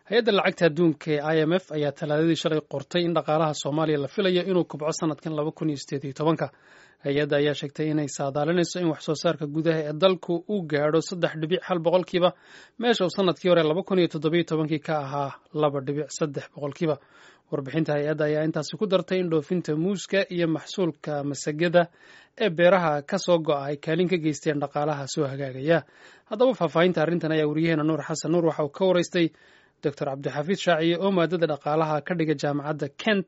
hay-adda lacagta adduunka ee i m f ayaa talaadadii shalay qortay in dhaqaalaha soomaaliya la filayo inuu kubco sanadkan laba kun iyo sideed iyo tobanka hay-adda ayaa sheegtay inay saadaalinayso in wax soo saarka gudaha ee dalku uu gaadho saddex dhibic hal boqolkiiba meesha uu sanadkii hore laba kun iyo toddobiyo tobankii ka ahaa laba dhibic saddex boqolkiiba warbixinta hay-adda ayaa intaasi ku dartay in dhoofinta muuska iyo maxsuulka masagada ee beeraha ka soo go'a ay kaalin ka geysteen dhaqaalaha soo hagaagaya haddaba faahfaahinta arrintan ayaa wariyaheena nuur xasan nuur waxa uu ka waraystay doctor cabdixafiid shaaciye oo maadada dhaqaalaha ka dhiga jaamacadda kent